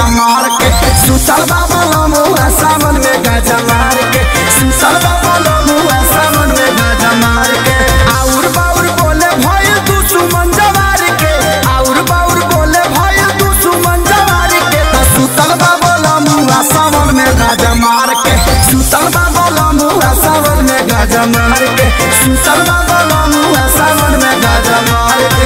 मार के सुतल बाबा लमुआ सावन में गाजा मार के सुतल बाबा लमुआ सावन में गाजा मार के आउर बाउर बोले भय तू सुमन जवार के आउर बाउर बोले भय तू सुमन जवार के तो सुतल बाबा लमुआ सावन में गाजा मार के सुतल बाबा लमुआ सावन में गाजा मार के सुतल बाबा लमुआ सावन में गाजा मार के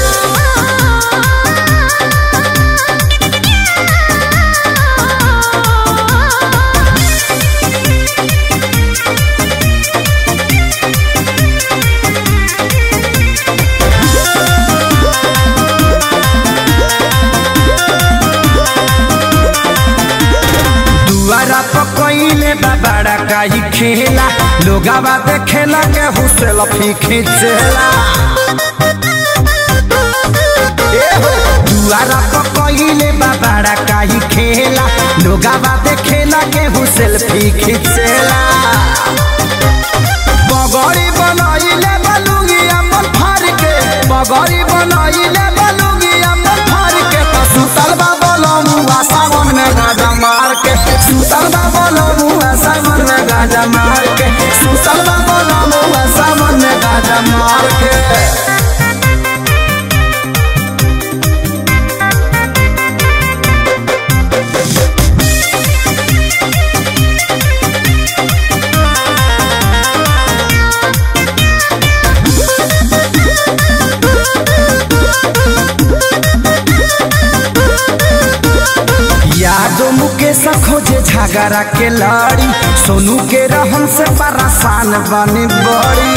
दुआरा पकइले बाबाड़ा काई खेला लोगावा देखेला के हुसेल फी खींचेला ए हो, दुआरा पकइले बाबाड़ा काई खेला लोगावा देखेला के हुसेल फी खींचेला बगड़ी बनाइले बलुगी अपन फार के बगड़ी बनाइले बलुगी अपन फार के तो सुतल बाबा लमुआ सावन में गाजा मार के सुतल बाबा लमुआ सावन में गाजा मार के सुतल बाबा लमुआ सावन में गाजा मार के यादो मुकेश खोजे झगड़ा के लड़ी सोनू के रहन से परेशान बने बड़ी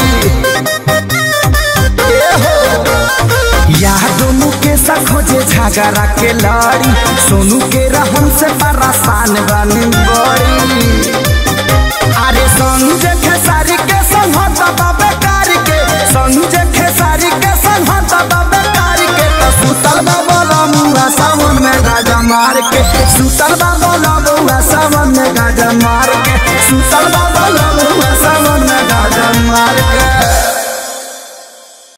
ए हो, यादो मुकेश खोजे झगड़ा के लड़ी सोनू के रहन से परेशान बने बड़ी अरे संजय खेसारी के संहत बाबे कार के संजय खेसारी के संहत बाबे कार के तो सुतल बाबा लमुआ सावन में गाजा मार के सुतल बाबा लमुआ सावन में गाजा मार के सुतल